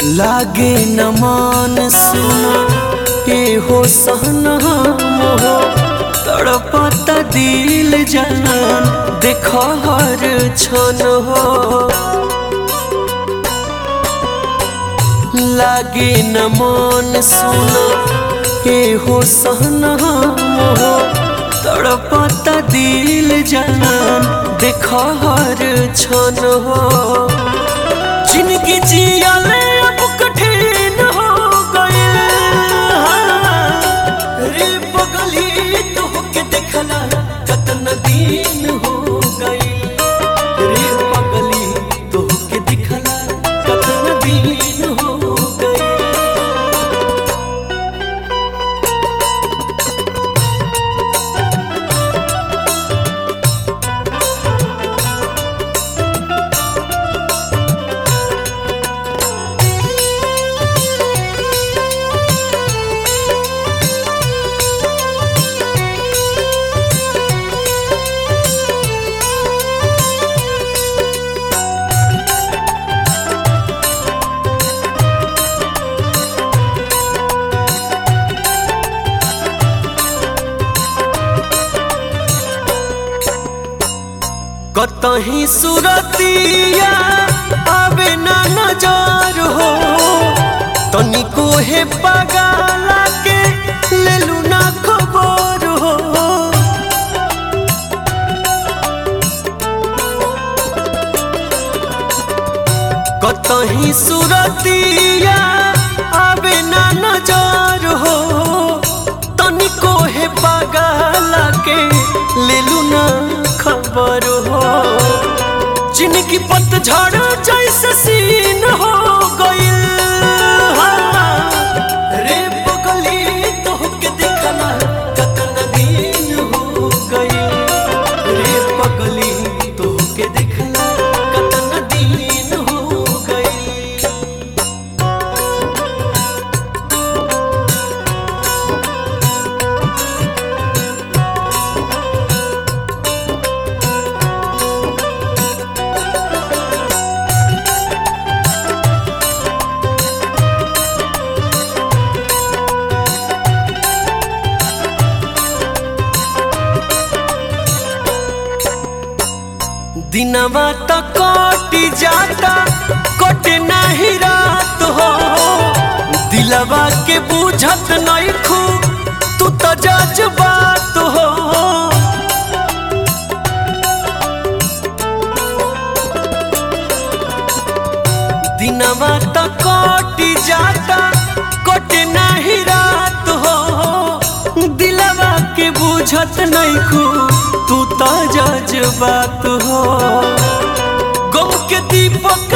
लागे न मान सुना ए हो सहना मोहो तड़पता दिल जान देख हर क्षण हो लागे न मान सुना ए हो सहना मोहो तड़पता दिल जान देख हर क्षण हो जिनकी जियल अब कठिन हो गए रे पगली तो के देखला कतन दिन हो गए रे पगली तो के देखला कतन दिन हो गए कतही सुरतिया आवे ना नजर हो तनिको हे पगाला के लेलू ना खबर हो कतही सुरतिया आवे ना नजर हो तनिको हे पगाला के लेलू ना खबर हो जिनकी पतझड़ जैसे सीन हो गइल रे पगली तो के देखला कतन दिन हो गइल रे पगली तो के देखला कतन दिन हो गइल दिनवा तो कटी जाता कटे नहीं रात हो दिलवा के बुझत नहीं खू तू तो जज बात हो दिनवा तो कटी जाता कटे नहीं रात हो दिलवा के बुझत नहीं खू तू तो जज बात हो गम के दीपक